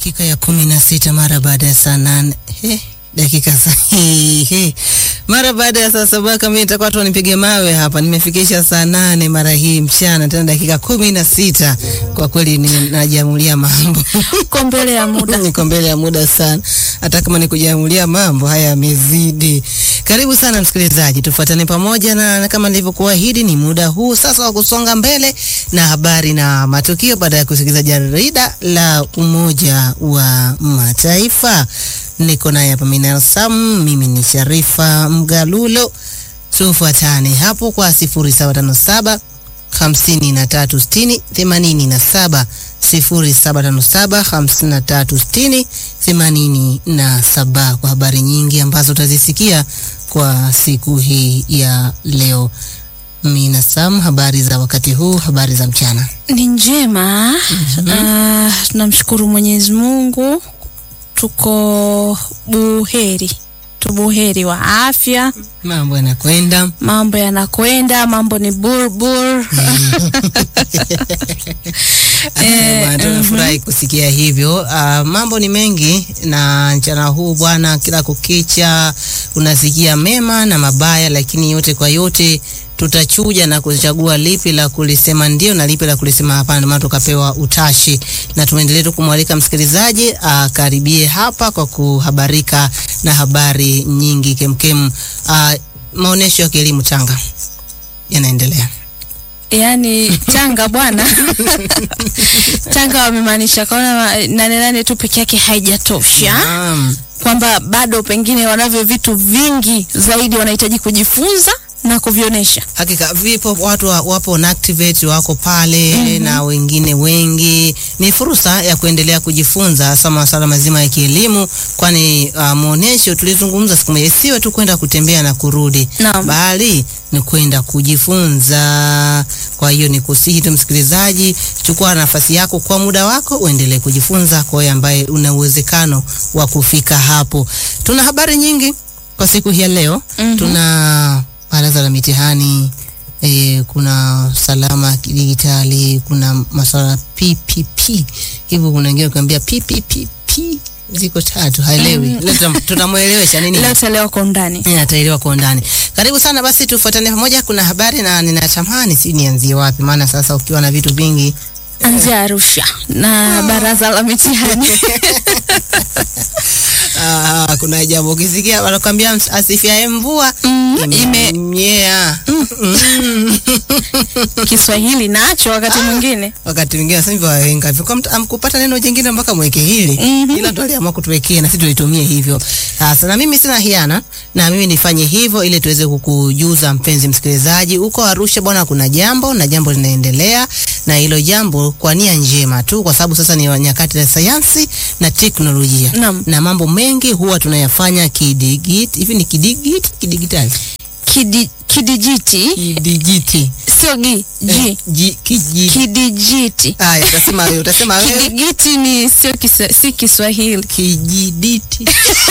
dakika ya kumi na sita mara baada ya saa nane He, dakika sa he, he. mara baada ya saa saba kama nitakuwa tu nipige mawe hapa. Nimefikisha saa nane mara hii mchana, tena dakika kumi na sita Kwa kweli ninajamulia mambo Uko mbele ya muda. niko mbele ya muda sana, hata kama ni kujamulia mambo haya yamezidi. Karibu sana msikilizaji, tufuatane pamoja na, na kama nilivyokuahidi ni muda huu sasa wa kusonga mbele na habari na matukio baada ya kusikiliza jarida la Umoja wa Mataifa. Niko naye hapa Minal Sam, mimi ni Sharifa Mgalulo. Tufuatane hapo kwa 0757 hamsini na tatu sitini themanini na saba sifuri saba tano saba hamsini na tatu sitini themanini na saba kwa habari nyingi ambazo utazisikia kwa siku hii ya leo. Mina Sam, habari za wakati huu, habari za mchana. Ni njema. Ah, tunamshukuru Mwenyezi Mungu, tuko buheri, tubuheri wa afya, Mambo yanakwenda mambo yanakwenda, mambo ni burbur. Asante bwana, tunafurahi kusikia hivyo. Ah, mambo ni mengi na mchana huu bwana, kila kukicha unasikia mema na mabaya, lakini yote kwa yote tutachuja na kuchagua lipi la kulisema ndio na lipi la kulisema hapana. Ndio maana tukapewa utashi, na tuendelee tu kumwalika msikilizaji akaribie hapa kwa kuhabarika na habari nyingi kemkem. Ah, maonesho ya kielimu Tanga yanaendelea. Yaani Tanga bwana, Tanga wamemaanisha kaona ma- nane nane tu peke yake haijatosha, Naam. kwamba bado pengine wanavyo vitu vingi zaidi wanahitaji kujifunza na kuvionyesha. Hakika vipo watu wa, wapo na activate wako pale na wengine wengi. Ni fursa ya kuendelea kujifunza hasa masuala mazima ya kielimu, kwani uh, maonesho tulizungumza siku moja, isiwe tu kwenda kutembea na kurudi, Naam. bali ni kwenda kujifunza. Kwa hiyo ni kusihi tu msikilizaji, chukua nafasi yako kwa muda wako, uendelee kujifunza kwa wewe ambaye una uwezekano wa kufika hapo. Tuna habari nyingi kwa siku hii ya leo. Mhm. Tuna baraza la mitihani e, kuna salama kidijitali, kuna masuala ya PPP. Hivyo kuna wengine kuambia PPPP ziko tatu, haelewi. Leo tutam- tutamwelewesha nini Leo tutaelewa kwa undani. Eh, ataelewa kwa undani. Karibu sana basi, tufuatane pamoja. Kuna habari na ninatamani si nianzie wapi, maana sasa ukiwa na vitu vingi Anzia Arusha na baraza la mitihani. Ah, kuna jambo ukisikia wanakwambia asifiaye mvua Mm, ime imenyea. Kiswahili nacho wakati mwingine. wakati mwingine sasa hivi wahenga hivyo kwa mtu amkupata neno jingine mpaka mweke hili Mhm. ila ndo aliamua kutuwekea na sisi tulitumie hivyo sasa na mimi sina hiana na mimi nifanye hivyo ili tuweze kukujuza mpenzi msikilizaji huko Arusha bwana kuna jambo na jambo linaendelea na hilo jambo kwa nia njema tu kwa sababu sasa ni nyakati za sayansi na teknolojia Naam. na mambo mengi huwa tunayafanya kidigit hivi ni kidigit kidigitali Kidi, kidijiti kidigiti sio gi Eh, ji ji- kiji- kidijiti. haya utasema wewe utasema wewe Kidigiti ni sio kisa, si Kiswahili. kijiditi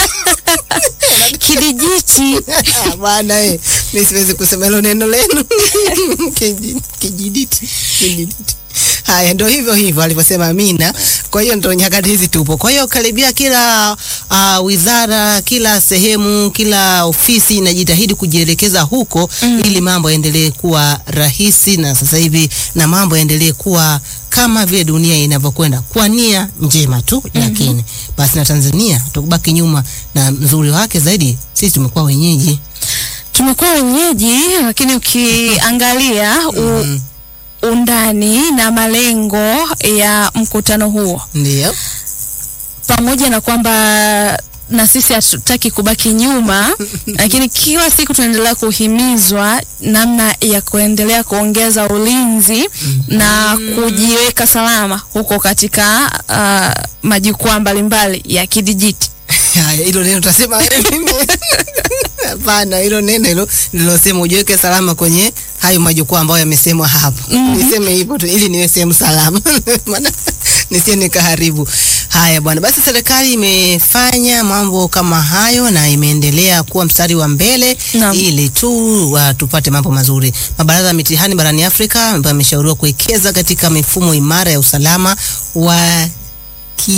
Kidijiti bwana eh, mi siwezi kusema hilo neno lenu Kiji- kijiditi kijiditi haya ndo hivyo hivyo alivyosema Amina. Kwa hiyo ndo nyakati hizi tupo. Kwa hiyo karibia kila uh, wizara, kila sehemu, kila ofisi inajitahidi kujielekeza huko ili mambo yaendelee kuwa rahisi, na sasa hivi na mambo yaendelee kuwa kama vile dunia inavyokwenda kwa nia njema tu, lakini basi na Tanzania tukubaki nyuma, na mzuri wake zaidi sisi tumekuwa wenyeji tumekuwa wenyeji, lakini ukiangalia u, undani na malengo ya mkutano huo ndio pamoja na kwamba na sisi hatutaki kubaki nyuma, lakini kila siku tunaendelea kuhimizwa namna ya kuendelea kuongeza ulinzi na kujiweka salama huko katika uh, majukwaa mbalimbali ya kidijiti. Haya, hilo neno utasema wewe mimi. Hapana, hilo neno hilo nilosema ujiweke salama kwenye hayo majukwaa ambayo yamesemwa hapo. Niseme hivyo tu ili niwe sehemu salama. Maana nisije nikaharibu. Haya bwana, basi serikali imefanya mambo kama hayo na imeendelea kuwa mstari wa mbele Naam. ili tu wa, tupate mambo mazuri. Mabaraza ya mitihani barani Afrika ambayo yameshauriwa kuwekeza katika mifumo imara ya usalama wa ki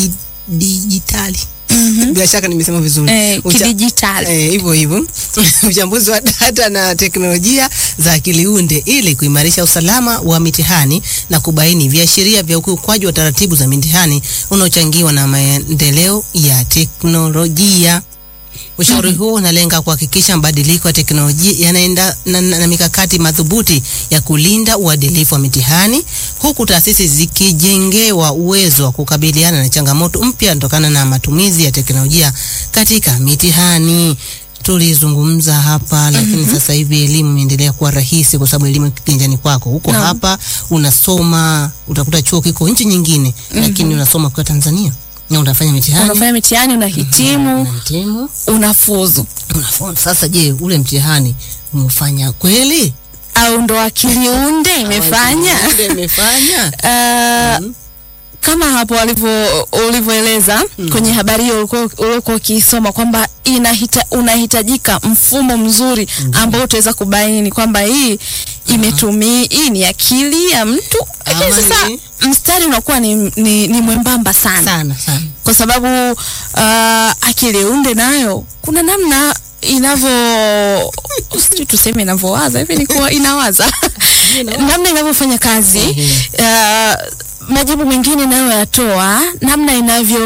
kidijitali. Bila shaka nimesema vizuri. Eh, Ucha- kidijitali. Eh, hivyo hivyo uchambuzi wa data na teknolojia za akili unde ili kuimarisha usalama wa mitihani na kubaini viashiria vya ukiukwaji wa taratibu za mitihani unaochangiwa na maendeleo ya teknolojia. Ushauri huo unalenga kuhakikisha mabadiliko ya teknolojia yanaenda na, na, na mikakati madhubuti ya kulinda uadilifu wa mitihani huku taasisi zikijengewa uwezo wa kukabiliana na changamoto mpya kutokana na matumizi ya teknolojia katika mitihani. Tulizungumza hapa lakini sasa hivi elimu imeendelea kuwa rahisi kwa sababu elimu iko kiganjani kwako. Huko Naam. hapa unasoma, utakuta chuo kiko nchi nyingine lakini unasoma kwa Tanzania na unafanya mitihani Unafanya mitihani, unahitimu, unahitimu unafuzu, unafunza. Sasa je, ule mtihani umefanya kweli? au ndo akili unde imefanya? Ndio imefanya. Ah, kama hapo walivyo ulivyoeleza kwenye habari hiyo ulikuwa ulikuwa ukiisoma kwamba inahita, unahitajika mfumo mzuri ambao utaweza kubaini kwamba hii imetumia hii ni akili ya mtu, lakini Ama sasa ni- mstari unakuwa ni, ni, ni mwembamba sana Sana sana. kwa sababu uh, akili unde nayo kuna namna inavyo sijui tuseme inavyowaza hivi ni kuwa inawaza namna inavyofanya kazi uh, majibu mengine inayoyatoa namna inavyo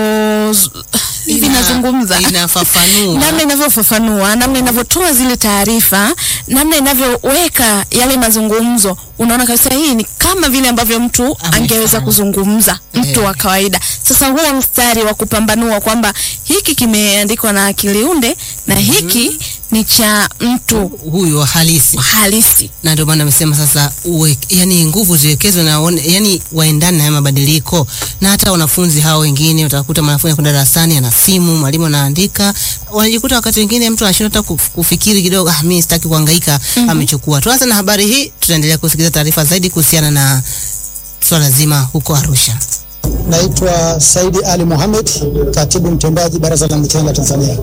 hivi Ina- inazungumza Inafafanua. namna inavyofafanua, namna inavyotoa zile taarifa, namna inavyoweka yale mazungumzo, unaona kabisa hii ni kama vile ambavyo mtu Amefanya. angeweza kuzungumza, mtu wa kawaida. Sasa huo mstari wa kupambanua kwamba hiki kimeandikwa na akili unde na hiki ni cha mtu huyo halisi halisi. na ndio maana amesema sasa uwe, yani nguvu ziwekezwe na waone- yani waendane na haya mabadiliko na hata wanafunzi hao wengine utakuta mwanafunzi kwenda darasani ana simu mwalimu anaandika wanajikuta wakati wengine mtu anashindwa hata kuf- kufikiri kidogo ah mimi sitaki kuhangaika amechukua tuanze na habari hii tutaendelea kusikiliza taarifa zaidi kuhusiana na swala zima huko Arusha Naitwa Saidi Ali Mohamed, katibu mtendaji Baraza la Mitihani la Tanzania.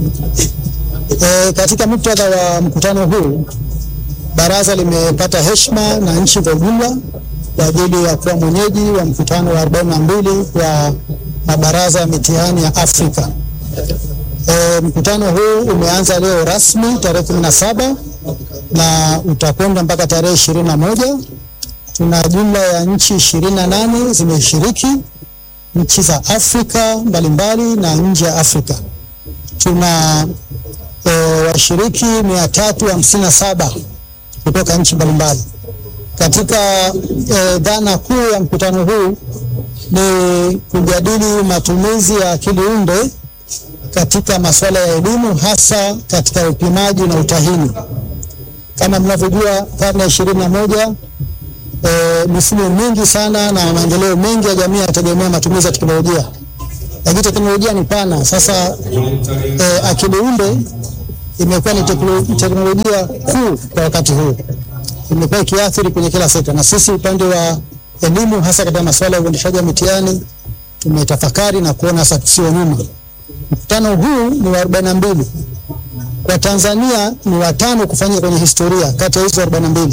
E, katika muktadha wa mkutano huu baraza limepata heshima na nchi kwa ujumla kwa ajili ya kuwa mwenyeji wa mkutano wa 42 wa mabaraza ya mitihani ya Afrika. E, mkutano huu umeanza leo rasmi tarehe 17 na utakwenda mpaka tarehe 21 tuna jumla ya nchi ishirini na nane zimeshiriki, nchi za Afrika mbalimbali na nje ya Afrika. Tuna e, washiriki mia tatu hamsini na saba kutoka nchi mbalimbali. Katika e, dhana kuu ya mkutano huu ni kujadili matumizi ya akili unde katika masuala ya elimu, hasa katika upimaji na utahini. Kama mnavyojua, karne ya ishirini na moja e, mifumo mingi sana na maendeleo mengi ya jamii yanategemea matumizi ya teknolojia, lakini teknolojia ni pana. Sasa e, akili unde imekuwa ni tekno- teknolojia kuu kwa wakati huu, imekuwa ikiathiri kwenye kila sekta, na sisi upande wa elimu, hasa katika masuala ya uendeshaji wa mitihani, tumetafakari na kuona sasa tusiwe nyuma. Mkutano huu ni wa 42 kwa Tanzania, ni watano kufanyika kwenye historia kati ya hizo 42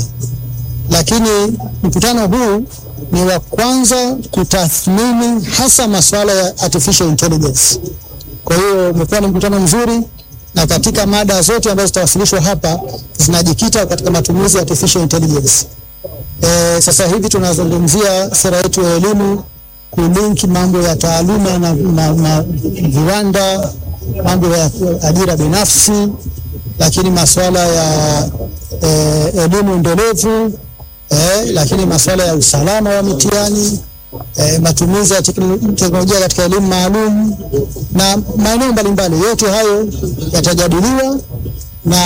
lakini mkutano huu ni wa kwanza kutathmini hasa masuala ya artificial intelligence. Kwa hiyo umekuwa ni mkutano mzuri, na katika mada zote ambazo zitawasilishwa hapa zinajikita katika matumizi ya artificial intelligence. E, sasa hivi tunazungumzia sera yetu ya elimu kulinki mambo ya taaluma na, na, na viwanda, mambo ya ajira binafsi, lakini masuala ya eh, elimu endelevu eh, lakini masuala ya usalama wa mitihani eh, matumizi ya tekno- teknolojia katika elimu maalum na maeneo mbalimbali. Yote hayo yatajadiliwa, na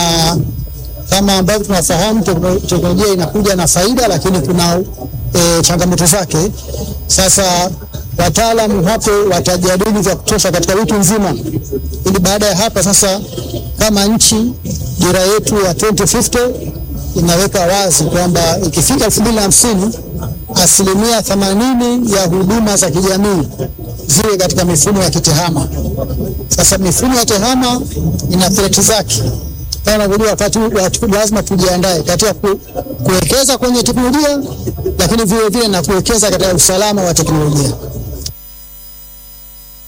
kama ambavyo tunafahamu tekno- teknolojia inakuja na faida, lakini kuna eh, changamoto zake. Sasa wataalamu hapo watajadili vya kutosha katika wiki nzima, ili baada ya hapa sasa, kama nchi, dira yetu ya 2050 inaweka wazi kwamba ikifika elfu mbili na hamsini asilimia themanini ya huduma za kijamii ziwe katika mifumo ya kitehama. Sasa mifumo ya tehama ina threat zake kama unavyojua, wakati wakati lazima tujiandae katika ku, kuwekeza kwenye teknolojia, lakini vile vile na kuwekeza katika usalama wa teknolojia.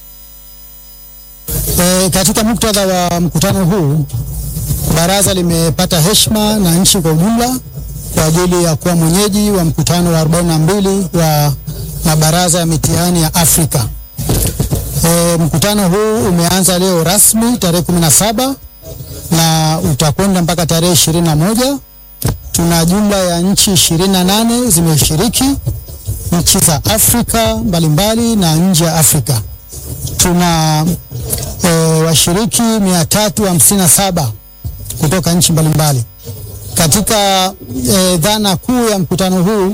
katika muktadha wa mkutano huu, baraza limepata heshima na nchi kwa ujumla kwa ajili ya kuwa mwenyeji wa mkutano wa 42 wa mabaraza ya mitihani ya Afrika. E, mkutano huu umeanza leo rasmi tarehe 17 na utakwenda mpaka tarehe 21. Tuna jumla ya nchi 28 zimeshiriki, nchi za Afrika mbalimbali na nje ya Afrika. Tuna e, washiriki 357 kutoka nchi mbalimbali. Katika e, dhana kuu ya mkutano huu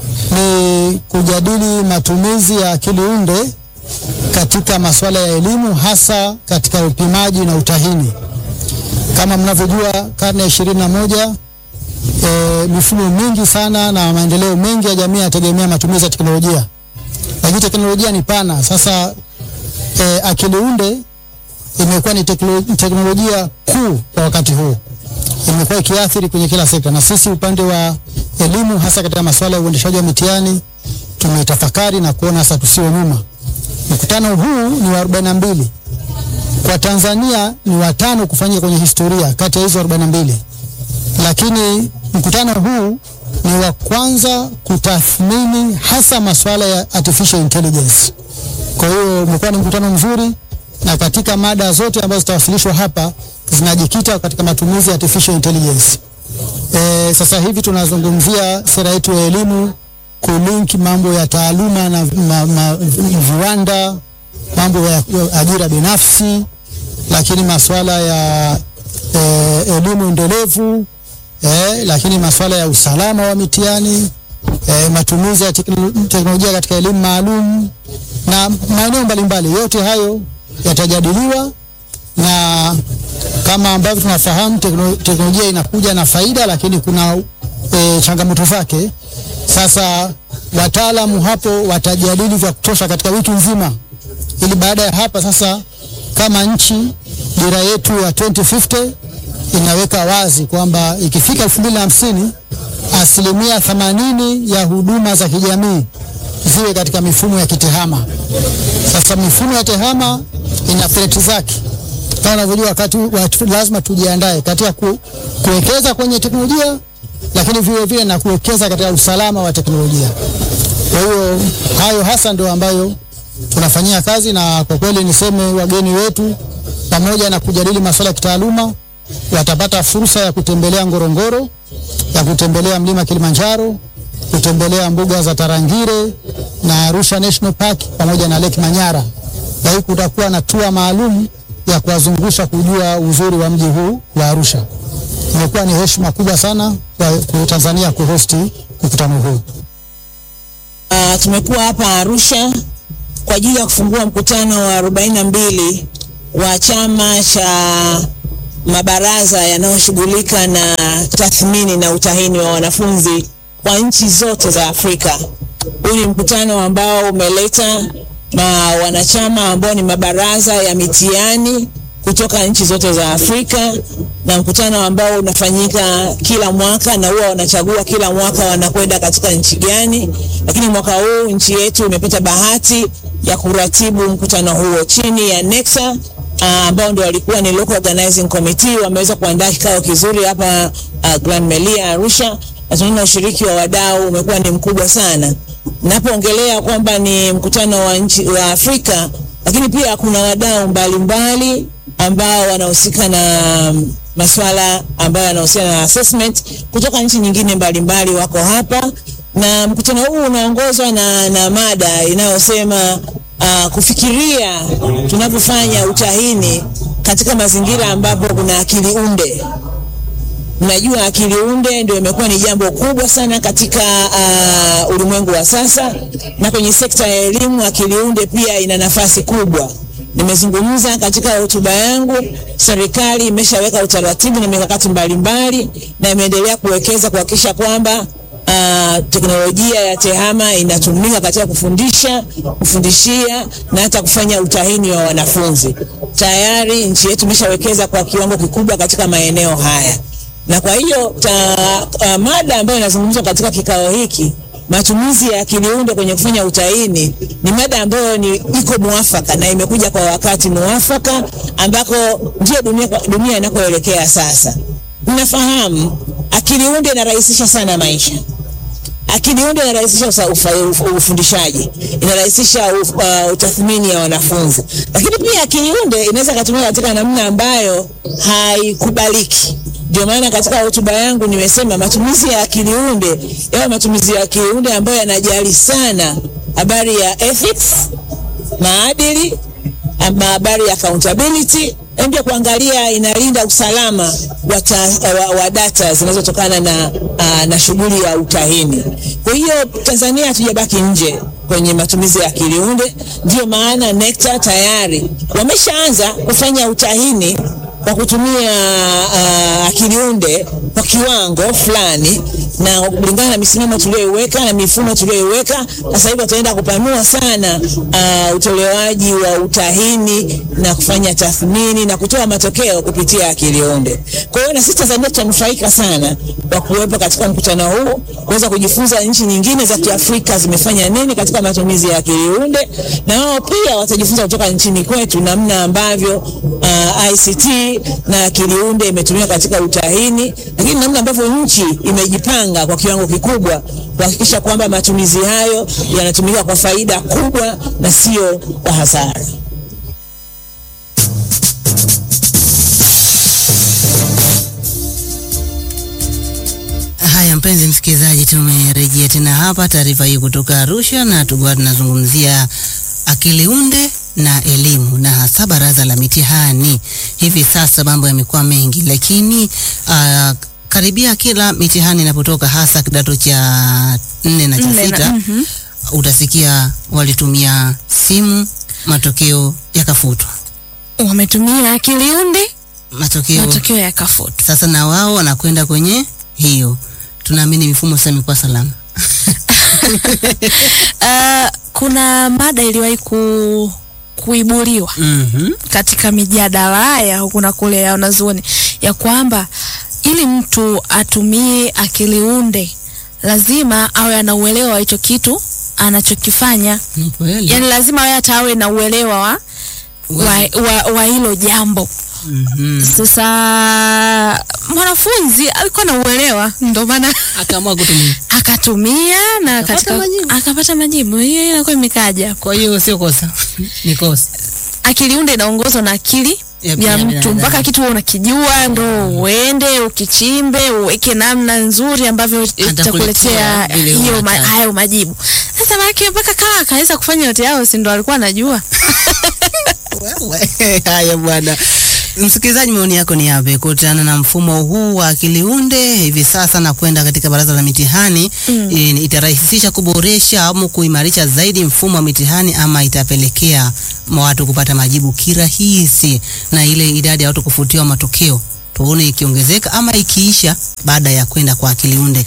ni kujadili matumizi ya akili unde katika masuala ya elimu hasa katika upimaji na utahini. Kama mnavyojua, karne ya ishirini na moja e, mifumo mingi sana na maendeleo mengi ya jamii yanategemea matumizi ya teknolojia, lakini teknolojia ni pana. Sasa e, akili unde imekuwa ni teknolojia kuu kwa wakati huu, imekuwa ikiathiri kwenye kila sekta, na sisi upande wa elimu, hasa katika masuala ya uendeshaji wa mitihani, tumetafakari na kuona sasa tusiwe nyuma. Mkutano huu ni wa 42 kwa Tanzania, ni watano kufanyika kwenye historia kati ya hizo 42, lakini mkutano huu ni wa kwanza kutathmini hasa masuala ya artificial intelligence. Kwa hiyo umekuwa ni mkutano mzuri, na katika mada zote ambazo zitawasilishwa hapa zinajikita katika matumizi ya artificial intelligence. E, sasa hivi tunazungumzia sera yetu ya elimu kulinki mambo ya taaluma na ma, ma, viwanda, mambo ya ajira binafsi, lakini masuala ya e, elimu endelevu e, lakini masuala ya usalama wa mitihani e, matumizi ya teknolojia katika elimu maalum na maeneo mbalimbali. Yote hayo yatajadiliwa na kama ambavyo tunafahamu teknolojia inakuja na faida, lakini kuna e, changamoto zake. Sasa wataalamu hapo watajadili vya kutosha katika wiki nzima, ili baada ya hapa sasa, kama nchi, dira yetu ya 2050 inaweka wazi kwamba ikifika 2050 asilimia 80 ya huduma za kijamii ziwe katika mifumo ya kitehama. Sasa mifumo ya tehama ina threat zake kama unavyojua, wakati lazima tujiandae katika ku, kuwekeza kwenye teknolojia, lakini vile vile na kuwekeza katika usalama wa teknolojia. Kwa hiyo hayo hasa ndio ambayo tunafanyia kazi, na kwa kweli niseme wageni wetu, pamoja na kujadili masuala ya kitaaluma, watapata fursa ya kutembelea Ngorongoro, ya kutembelea mlima Kilimanjaro, kutembelea mbuga za Tarangire na Arusha National Park pamoja na Lake Manyara, na hii kutakuwa na tour maalum ya kuwazungusha kujua uzuri wa mji huu wa Arusha. Imekuwa ni heshima kubwa sana kwa Tanzania kuhosti mkutano huu. Uh, tumekuwa hapa Arusha kwa ajili ya kufungua mkutano wa 42 wa chama cha mabaraza yanayoshughulika na tathmini na utahini wa wanafunzi kwa nchi zote za Afrika. Huu ni mkutano ambao umeleta na wanachama ambao ni mabaraza ya mitihani kutoka nchi zote za Afrika, na mkutano ambao unafanyika kila mwaka na huwa wanachagua kila mwaka wanakwenda katika nchi gani. Lakini mwaka huu nchi yetu imepata bahati ya kuratibu mkutano huo chini ya NECTA ambao ndio walikuwa ni local organizing committee. Wameweza kuandaa kikao kizuri hapa uh, Grand Melia Arusha, na tunaona ushiriki wa wadau umekuwa ni mkubwa sana. Napoongelea kwamba ni mkutano wa nchi wa Afrika, lakini pia kuna wadau mbalimbali ambao wanahusika na masuala ambayo yanahusiana na assessment kutoka nchi nyingine mbalimbali wako hapa, na mkutano huu unaongozwa na, na mada inayosema uh, kufikiria tunapofanya utahini katika mazingira ambapo kuna akili unde. Mnajua akili unde ndio imekuwa ni jambo kubwa sana katika uh, ulimwengu wa sasa, na kwenye sekta ya elimu akili unde pia ina nafasi kubwa. Nimezungumza katika hotuba yangu, serikali imeshaweka utaratibu na mikakati mbalimbali na imeendelea kuwekeza kuhakikisha kwamba uh, teknolojia ya tehama inatumika katika kufundisha, kufundishia na hata kufanya utahini wa wanafunzi. Tayari nchi yetu imeshawekeza kwa kiwango kikubwa katika maeneo haya na kwa hiyo ta, uh, mada ambayo inazungumzwa katika kikao hiki matumizi ya akili unde kwenye kufanya utahini ni mada ambayo ni iko mwafaka na imekuja kwa wakati mwafaka ambako ndio dunia, dunia inakoelekea sasa. Mnafahamu akili unde inarahisisha sana maisha. Akili unde inarahisisha usa- ufa- uf- ufundishaji, inarahisisha uf- uh, utathmini ya wanafunzi, lakini pia akili unde inaweza kutumika katika namna ambayo haikubaliki. Ndio maana katika hotuba yangu nimesema matumizi ya akili unde yawe matumizi ya akili unde ambayo yanajali sana habari ya ethics, maadili ama habari ya accountability na pia kuangalia inalinda usalama wa, ta, wa, wa data zinazotokana na, uh, na shughuli ya utahini. Kwa hiyo Tanzania hatujabaki nje kwenye matumizi ya akili unde. Ndio maana NECTA tayari wameshaanza kufanya utahini kwa kutumia uh, akili unde kwa kiwango fulani na kulingana na misimamo tuliyoiweka na mifumo tuliyoiweka. Sasa hivi wataenda kupanua sana uh, utolewaji wa utahini na kufanya tathmini na kutoa matokeo kupitia akili unde. Kwa hiyo na sisi Tanzania tutanufaika sana kwa kuwepo katika mkutano huu, kuweza kujifunza nchi nyingine za Kiafrika zimefanya nini katika matumizi ya akili unde, na wao pia watajifunza kutoka nchini kwetu namna ambavyo uh, ICT na akili unde imetumika katika utahini, lakini namna ambavyo nchi imejipanga kwa kiwango kikubwa kuhakikisha kwamba matumizi hayo yanatumika kwa faida kubwa na sio kwa hasara. Haya, mpenzi msikilizaji, tumerejea tena hapa, taarifa hii kutoka Arusha, na tulikuwa tunazungumzia akili unde na elimu na hasa baraza la mitihani. Hivi sasa mambo yamekuwa mengi, lakini uh, karibia kila mitihani inapotoka, hasa kidato cha nne na cha Nne na- sita, mhm. utasikia walitumia simu, matokeo yakafutwa, Wametumia akili unde, matokeo matokeo yakafutwa. sasa na wao wanakwenda kwenye hiyo. Tunaamini mifumo sasa imekuwa salama. Uh, kuna mada iliwahi ku, kuibuliwa Mhm. katika mijadala ya huku na kule ya wanazuoni ya kwamba ili mtu atumie akili unde lazima awe ana uelewa wa hicho kitu anachokifanya. Ni kweli. Yani lazima awe hata awe na uelewa wa wa, wa, wa hilo jambo. Mhm. Sasa mwanafunzi alikuwa na uelewa, ndio maana Akaamua kutumia. akatumia na Akapata katika majibu. akapata majibu. Hiyo inakuwa imekaja. Kwa hiyo sio kosa, ni kosa. Akili unde inaongozwa na akili Ya ya binadamu. mtu mpaka kitu wewe unakijua ndo uende ukichimbe uweke namna nzuri ambavyo itakuletea vile hiyo ma, unataka. hayo majibu. Sasa maana mpaka kama akaweza kufanya yote yao, si ndo alikuwa anajua? Wewe, Haya bwana. Msikilizaji, maoni yako ni yapi kuhusiana na mfumo huu wa akili unde hivi sasa na kwenda katika baraza la mitihani? Mm. I- Itarahisisha kuboresha au kuimarisha zaidi mfumo wa mitihani ama itapelekea ma- watu kupata majibu kirahisi na ile idadi ya watu kufutiwa matokeo tuone ikiongezeka ama ikiisha baada ya kwenda kwa akili unde?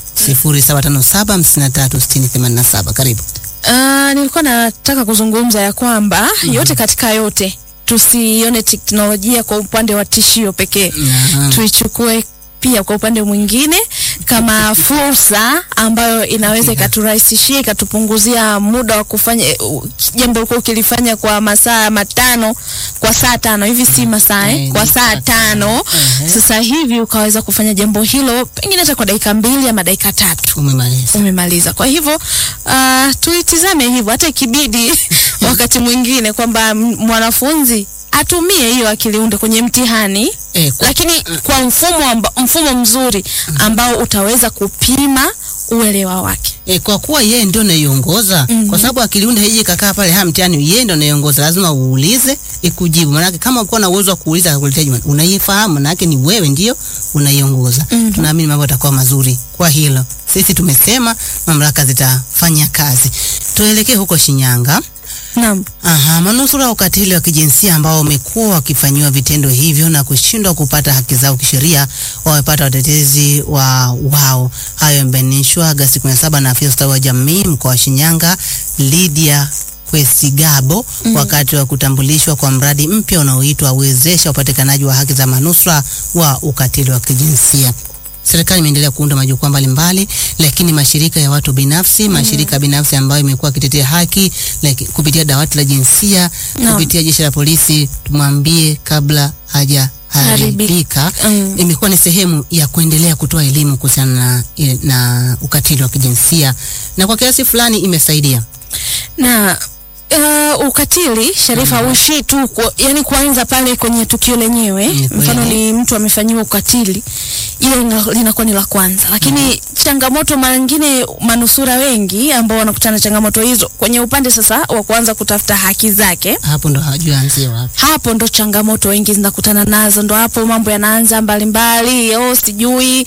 0757536087 karibu. Uh, nilikuwa nataka kuzungumza ya kwamba yote katika yote tusione teknolojia kwa upande wa tishio pekee Naam. tuichukue pia kwa upande mwingine kama fursa ambayo inaweza ikaturahisishia ikatupunguzia muda wa kufanya eh, u- jambo ulikuwa ukilifanya kwa masaa matano kwa saa tano hivi si masaa eh, Eh, kwa ni saa saa tano. tano Ehe. sasa hivi ukaweza kufanya jambo hilo pengine hata kwa dakika mbili ama dakika tatu Umemaliza. umemaliza. Kwa hivyo uh, tuitizame hivyo, hata ikibidi wakati mwingine kwamba m- mwanafunzi atumie hiyo akili unde kwenye mtihani Eh, kwa- lakini kwa mfumo amba, mfumo mzuri ambao utaweza kupima uelewa wake. E, kwa kuwa yeye ndio anaiongoza Mhm. kwa sababu akili unde haije kakaa pale ha mtihani, yeye ndio anaiongoza, lazima uulize ikujibu. Maana kama uko na uwezo wa kuuliza akakuletea jibu, unaifahamu, maana yake ni wewe ndio unaiongoza. Mhm. Tunaamini mambo yatakuwa mazuri kwa hilo. Sisi tumesema mamlaka zitafanya kazi. Tuelekee huko Shinyanga. Naam. Aha, manusura wa ukatili wa kijinsia ambao wamekuwa wakifanyiwa vitendo hivyo na kushindwa kupata haki zao kisheria wamepata watetezi wa wao. Hayo yamebainishwa Agasti 17 na afisa ustawi wa jamii mkoa wa Shinyanga Lydia Kwesigabo wakati wa kutambulishwa kwa mradi mpya unaoitwa Wezesha Upatikanaji wa Haki za Manusura wa Ukatili wa Kijinsia. serikali imeendelea kuunda majukwaa mbalimbali, lakini mashirika ya watu binafsi, mashirika binafsi ambayo imekuwa akitetea haki like, kupitia dawati la jinsia, Naam. kupitia jeshi la polisi, tumwambie kabla haja haribika Mm. imekuwa ni sehemu ya kuendelea kutoa elimu kuhusiana na, na ukatili wa kijinsia na kwa kiasi fulani imesaidia. na uh, ukatili Sharifa hauishii tu ku, yani kuanza pale kwenye tukio lenyewe. Ni kweli. Mfano ni mtu amefanyiwa ukatili, ile ina- linakuwa ni la kwanza, lakini changamoto mara nyingine manusura wengi ambao wanakutana na changamoto hizo kwenye upande sasa wa kuanza kutafuta haki zake Hapo ndo hajui anzie wapi. hapo ndo changamoto wengi zinakutana nazo, ndo hapo mambo yanaanza mbalimbali. Oh, sijui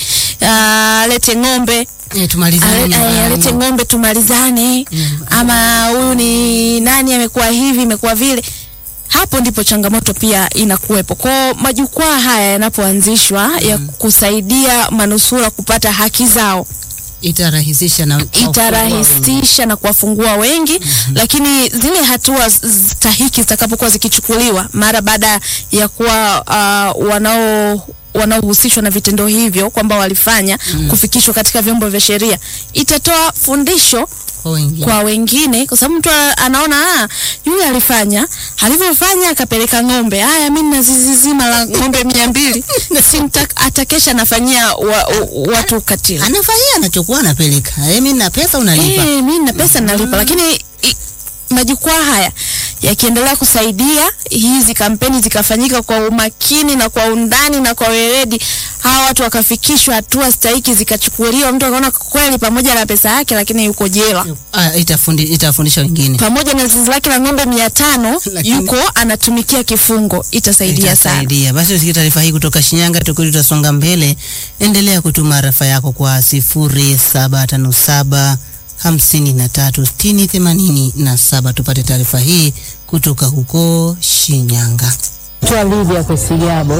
uh, lete ng'ombe E, tumalizane Ale- nyumbani. ale- alete ng'ombe tumalizane, ama huyu ni nani amekuwa hivi imekuwa vile. Hapo ndipo changamoto pia inakuwepo. Kwa majukwaa haya yanapoanzishwa ya kusaidia manusura kupata haki zao, itarahisisha na itarahisisha na kuwafungua wengi, lakini zile hatua z- stahiki zitakapokuwa zikichukuliwa mara baada ya kuwa uh, wanao wanaohusishwa na vitendo hivyo kwamba walifanya kufikishwa katika vyombo vya sheria, itatoa fundisho kwa wengine. kwa wengine, kwa sababu mtu a- anaona ah, yule alifanya, alivyofanya akapeleka ng'ombe, haya mimi na zizi zima la ng'ombe mia mbili simta atakesha anafanyia wa, u- watu ukatili. Anafanyia anachukua anapeleka. Eh, mimi na pesa unalipa. Eh, mimi na pesa nalipa, lakini i- majukwaa haya yakiendelea kusaidia hizi kampeni zikafanyika kwa umakini na kwa undani na kwa weledi, hawa watu wakafikishwa hatua stahiki zikachukuliwa, mtu akaona kweli pamoja na pesa yake, lakini yuko jela Ah, itafundi, itafundisha wengine. pamoja na zizi lake la ng'ombe mia tano Lakini- yuko anatumikia kifungo, itasaidia sana. Itasaidia. Basi usikie taarifa hii kutoka Shinyanga, tukuli tutasonga mbele. Endelea kutuma arafa yako kwa sifuri saba tano saba hamsini na tatu sitini themanini na saba tupate taarifa hii kutoka huko Shinyanga. Naitwa Lydia Kwesigabo,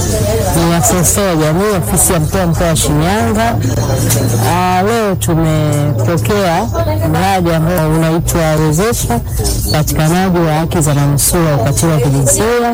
ni afisa ustawi wa jamii ofisi ya mkuu wa mkoa wa Shinyanga. Ah, leo tumepokea mradi ambao unaitwa Wezesha upatikanaji wa haki za manusura wa ukatili wa kijinsia.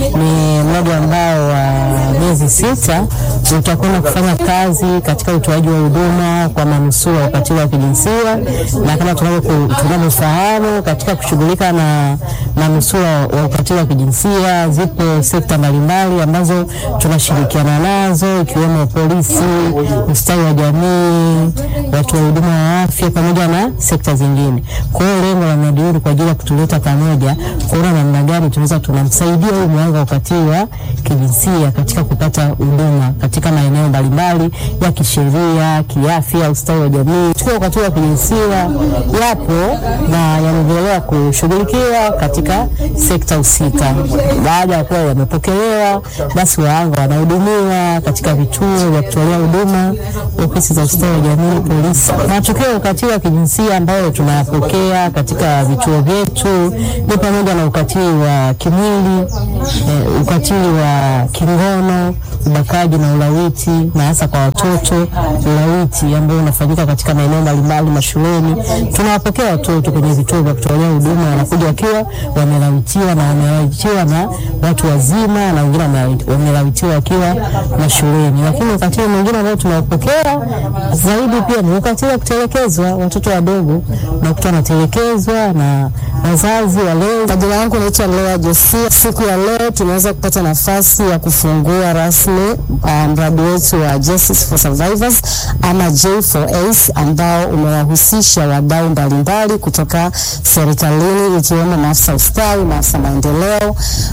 Ni mradi ambao wa miezi sita utakwenda kufanya kazi katika utoaji wa huduma kwa manusura wa ukatili wa kijinsia, na kama tunavyo- tunavyofahamu katika kushughulika na manusura wa ukatili wa kijinsia zipo sekta mbalimbali ambazo tunashirikiana nazo ikiwemo polisi, ustawi wa jamii, watu wa huduma wa afya pamoja na sekta zingine. Kwa hiyo lengo la mradi huu ni kwa ajili ya kutuleta pamoja kuona namna gani tunaweza tunamsaidia huyu mhanga wa ukatili wa kijinsia katika kupata huduma katika maeneo mbalimbali ya kisheria, kiafya, ustawi wa jamii. Tukio la ukatili wa kijinsia yapo na yanaendelea kushughulikiwa katika sekta husika. Baada ya kuwa yamepokelewa, basi wahanga wanahudumiwa katika vituo vya kutolea huduma, ofisi za ustawi wa jamii, polisi. Matukio ya ukatili wa kijinsia ambayo tunayapokea katika vituo vyetu ni pamoja na ukatili wa kimwili, eh, ukatili wa kingono, ubakaji na ulawiti, na hasa kwa watoto, ulawiti ambao unafanyika katika maeneo mbalimbali mashuleni. Tunawapokea watoto kwenye vituo vya kutolea huduma, wanakuja wakiwa wamelawitiwa na wamelawitiwa na watu wazima, na wengine wame- wamelawitiwa wakiwa mashuleni. Lakini ukatili mwingine ambao tunaopokea zaidi pia ni ukatili wa kutelekezwa. Watoto wadogo unakuta wanatelekezwa na wazazi walezi. Majina yangu naitwa Lea Josia. Siku ya leo tumeweza kupata nafasi ya kufungua rasmi uh, mradi wetu wa Justice for Survivors ama J4S ambao umewahusisha wadau mbalimbali kutoka serikalini ikiwemo maafisa ustawi, maafisa maendeleo,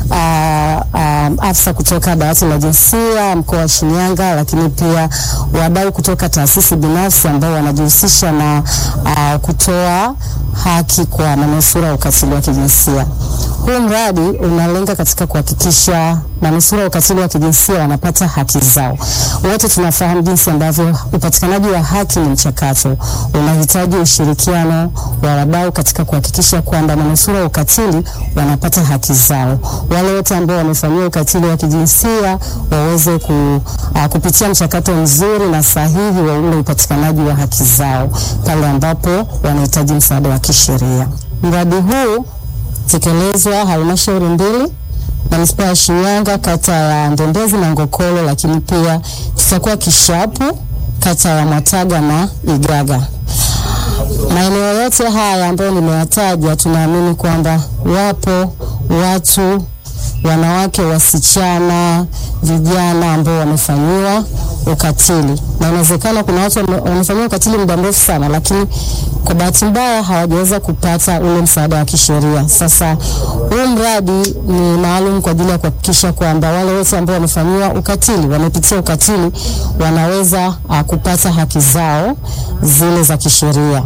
uh, um, afisa kutoka dawati la jinsia mkoa wa Shinyanga, lakini pia wadau kutoka taasisi binafsi ambao wanajihusisha na uh, kutoa haki kwa manusura wa ukatili wa kijinsia. Huu mradi unalenga katika kuhakikisha manusura wa ukatili wa kijinsia wanapata haki zao. Wote tunafahamu jinsi ambavyo upatikanaji wa haki ni mchakato, unahitaji ushirikiano wa wadau katika kuhakikisha kwamba manusura wa ukatili wanapata haki zao. Wale wote ambao wamefanyiwa ukatili wa kijinsia waweze ku, uh, kupitia mchakato mzuri na sahihi wa ule upatikanaji wa haki zao pale ambapo wanahitaji msaada wa kisheria. Mradi huu tekelezwa halmashauri mbili manispaa ya Shinyanga, kata ya Ndembezi na Ngokolo, lakini pia tutakuwa Kishapu, kata ya Mwataga na Igaga. Maeneo yote haya ambayo nimeyataja, tunaamini kwamba wapo watu wanawake, wasichana, vijana ambao wamefanyiwa ukatili, na inawezekana kuna watu wame- wamefanyiwa ukatili muda mrefu sana, lakini kwa bahati mbaya hawajaweza kupata ule msaada wa kisheria. Sasa huu mradi ni maalum kwa ajili ya kuhakikisha kwamba wale wote ambao wamefanyiwa ukatili, wamepitia ukatili, wanaweza uh, kupata haki zao zile za kisheria.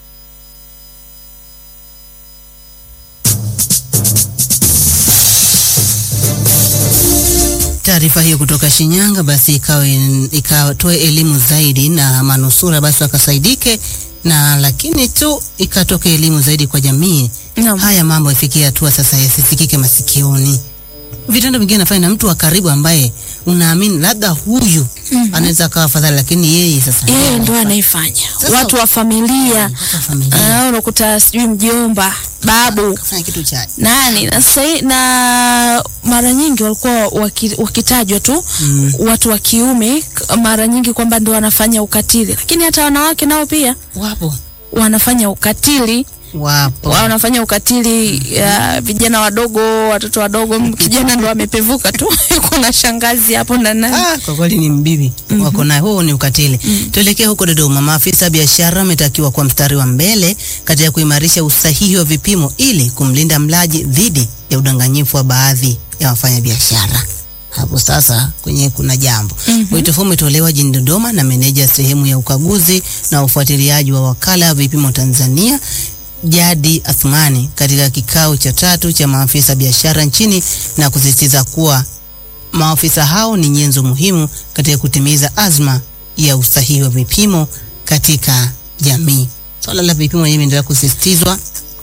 Taarifa hiyo kutoka Shinyanga basi ikawe ikatoe elimu zaidi na manusura basi wakasaidike, na lakini tu ikatoke elimu zaidi kwa jamii. Naam. Haya mambo yafikie hatua sasa yasisikike masikioni. Vitendo vingine nafanya na mtu wa karibu ambaye unaamini labda huyu anaweza akawa afadhali, lakini yeye sasa yeye ndo anaifanya Sasa- watu wa familia Watu wa familia Ah, unakuta sijui mjomba babu kafanya kitu cha nani na sasa hii- na mara nyingi walikuwa waki, wakitajwa tu Mm. watu wa kiume k- mara nyingi kwamba ndo wanafanya ukatili, lakini hata wanawake nao pia wapo wanafanya ukatili wapo wanafanya ukatili ya vijana wadogo, watoto wadogo. M- Kijana ndo amepevuka tu kuna shangazi hapo na nani. Ah, kwa kweli ni mbibi wako naye, huo ni ukatili. Tuelekee huko Dodoma. Maafisa biashara wametakiwa kwa mstari wa mbele katika kuimarisha usahihi wa vipimo ili kumlinda mlaji dhidi ya udanganyifu wa baadhi ya wafanyabiashara. Hapo sasa kwenye kuna jambo. Wito huu umetolewa jijini Dodoma na meneja sehemu ya ukaguzi na ufuatiliaji wa wakala wa vipimo Tanzania Jadi Athmani katika kikao cha tatu cha maafisa biashara nchini na kusisitiza kuwa maafisa hao ni nyenzo muhimu katika kutimiza azma ya usahihi wa vipimo katika jamii. Swala la vipimo lenyewe limeendelea kusisitizwa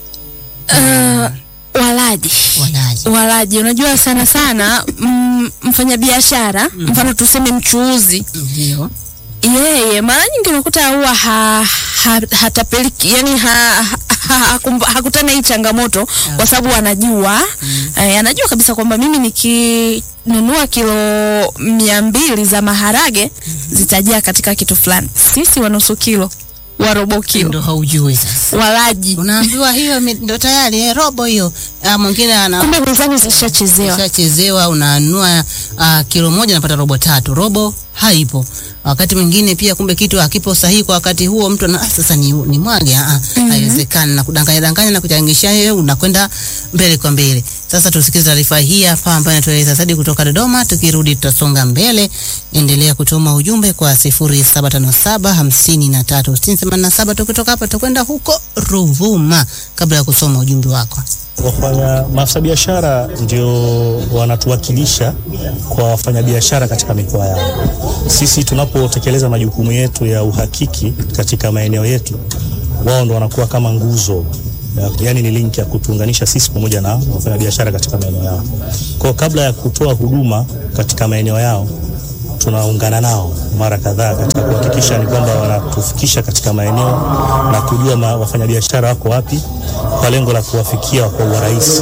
Uh, walaji walaji. walaji, unajua sana sana mm, mfanyabiashara mfano tuseme mchuuzi Ndio. yeye mara nyingi unakuta huwa ha, ha, hatapeliki yani ha, ha, ha, hakumba- hakutana hii changamoto kwa sababu anajua eh, anajua kabisa kwamba mimi nikinunua kilo mia mbili za maharage zitajaa katika kitu fulani. Sisi wa nusu kilo wa robo kilo Ndio haujui sasa. walaji, Unaambiwa hiyo mi- ndio tayari eh, robo hiyo. Ah, mwingine ana kumbe mizani zishachezewa. ushachezewa unanunua uh, kilo moja napata robo tatu, robo haipo. Wakati mwingine pia kumbe kitu hakipo sahihi kwa wakati huo, mtu ana ah, sasa ni, ni mwage ah, ah, haiwezekani na kudanganya danganya na kuchangisha yeye, unakwenda mbele kwa mbele. Sasa tusikize taarifa hii hapa ambayo inatueleza zaidi kutoka Dodoma. Tukirudi tutasonga mbele. Endelea kutuma ujumbe kwa 0757 53 87. Tukitoka hapa tutakwenda huko Ruvuma kabla ya kusoma ujumbe wako. Wafanya maafisa biashara ndio wanatuwakilisha kwa wafanyabiashara katika mikoa yao. Sisi tunapotekeleza majukumu yetu ya uhakiki katika maeneo yetu, wao ndo wanakuwa kama nguzo ya- yaani ni link ya kutuunganisha sisi pamoja na wafanyabiashara katika maeneo yao. Kwa kabla ya kutoa huduma katika maeneo yao tunaungana nao mara kadhaa katika kuhakikisha ni kwamba wanatufikisha katika maeneo na kujua ma, wafanyabiashara wako wapi kwa lengo la kuwafikia kwa urahisi,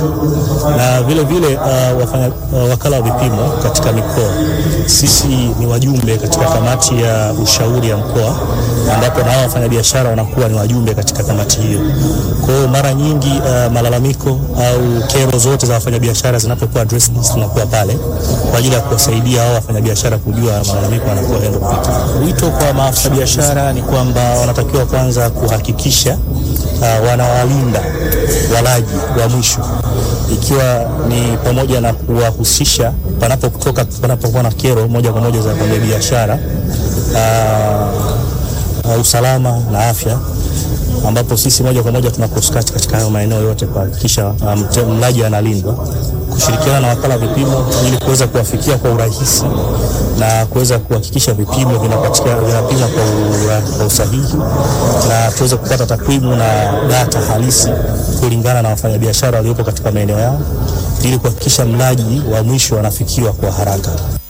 na vile vile uh, wafanya, uh, wakala wa vipimo katika mikoa, sisi ni wajumbe katika kamati ya ushauri ya mkoa, ambapo na hao wafanyabiashara wanakuwa ni wajumbe katika kamati hiyo. Kwa hiyo mara nyingi uh, malalamiko au kero zote za wafanyabiashara zinapokuwa addressed, tunakuwa pale kwa ajili ya kuwasaidia hao wafanyabiashara kujua malalamiko yanakuwa handle vipi. Wito kwa maafisa biashara ni kwamba wanatakiwa kwanza kuhakikisha uh, wanawalinda walaji wa mwisho, ikiwa ni pamoja na kuwahusisha panapotoka panapokuwa na kero moja kwa moja za wafanyabiashara uh, uh, usalama na afya ambapo sisi moja kwa moja tunaposkati katika hayo maeneo yote kuhakikisha um, mlaji analindwa, kushirikiana na wakala wa vipimo ili kuweza kuwafikia kwa urahisi na kuweza kuhakikisha vipimo vinapatikana vinapimwa kwa, ura, kwa usahihi na tuweze kupata takwimu na data halisi kulingana na wafanyabiashara waliopo katika maeneo yao ili kuhakikisha mlaji wa mwisho anafikiwa kwa haraka.